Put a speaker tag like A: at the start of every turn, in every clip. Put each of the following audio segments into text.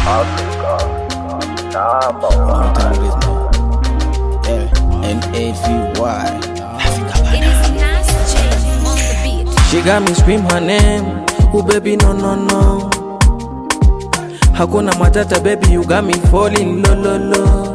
A: Africa, number
B: You know
A: one.
B: what time it is, man. Yeah, N-A-V-Y.
C: It is Nas J on the beat.
D: She got me scream her name. Oh baby, no no no. Hakuna matata baby, you got me falling low low low.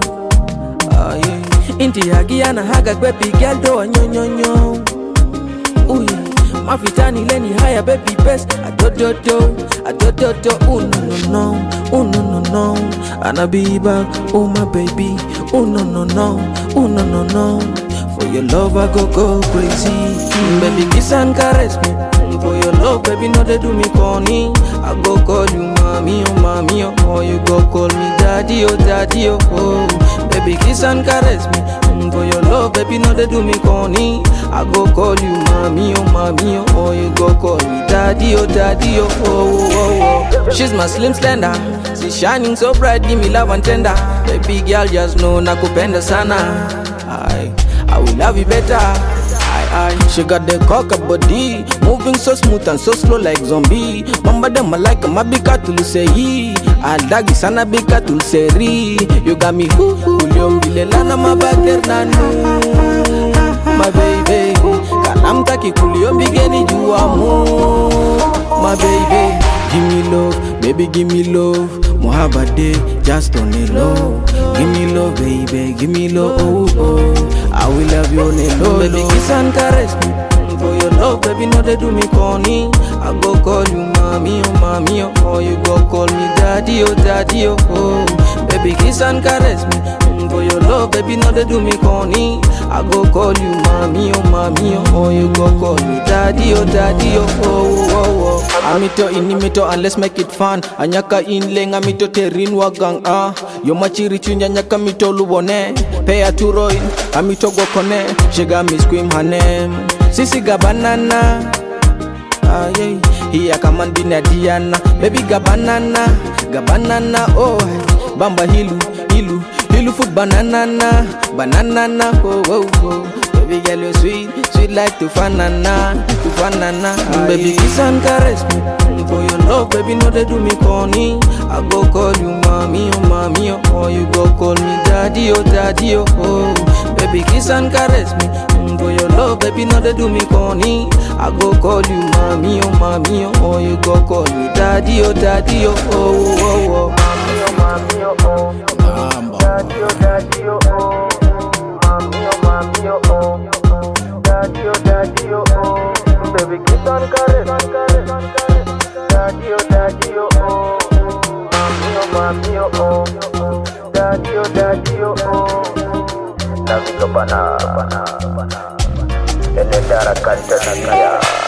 D: Ah yeah. Inti hagiana haga baby, girl do a nyo nyo nyo. Ooh yeah. Mafitani leni higher baby best. I do do do, I do do do. Oh no no no, oh no no no. And I be back, oh my baby. Oh no no no, oh no no no. For your love I go go crazy. Mm, baby kiss and caress me. Mm, For your love, baby, no they do me corny. I go call you mommy, oh mommy, oh, or you go call me daddy, oh daddy, oh. oh. Baby kiss and caress me. Mm, For your love, baby, no they do me corny. I go call you mommy, oh mommy, oh, or you go call me daddy, oh daddy, oh. oh, oh, oh. She's my slim slender. She's shining so bright, give me love and tender. Baby girl, just know nakupenda sana. I, I will love you better. I, I, she got the cocker body, moving so smooth and so slow like zombie. Mamba dem like mabika tulusei, adagi sana bika tuluseri. You got me hoo hoo, uliombilelana mabager nanu, my baby. Kalamtaki kuliombigeni juamu, my baby. Give me love, baby, give me love. Mohaba day, just on the low. Give me love, baby, give me love. Oh, oh. I will love you on the low. Baby, kiss and caress me. Mm, For your love, baby, no they do me corny. I go call you mommy, oh mommy, oh, or you go call me daddy, oh daddy, oh. oh. Baby, kiss and caress me. Mm, For your love, baby, no they do me corny. I go call you mommy, oh mommy, oh, or you go call me daddy, oh daddy, oh. oh, oh, oh. Amito inimito and let's make it fun. Anyaka inleng amito terin wagang ah. Yo machiri chunya nyaka mito lubone. Pay a turoin, amito gokone. She got me scream her name. Sisi gabanana. Ah, yeah. Hiya kaman bina Diana Baby gabanana Gabanana oh Bamba hilu Hilu Hilu food banana Banana oh oh oh Baby girl you sweet Sweet like Tufanana Tufanana ah, Baby kiss and caress me Mm, For your love baby no they do me corny I go call you mommy oh mommy oh Or you go call me daddy oh daddy oh, oh. Baby kiss and caress me Mm, For your love baby no they do me corny I go call you mommy oh mommy oh Or you go call me daddy oh daddy oh oh oh oh
A: Mommy, oh, mommy, oh, oh.
B: Mambo.
A: Daddy, oh, daddy, oh, oh. Mommy, oh, mommy, oh, oh. Daddy, oh, daddy, oh, oh. Baby, kiss and caress, and caress, and caress. Daddy, oh, daddy, oh, oh. Mommy, oh, mommy, oh, oh. Daddy, oh, daddy, oh, oh. Navika bana, bana, bana. Enedara kanta dunia.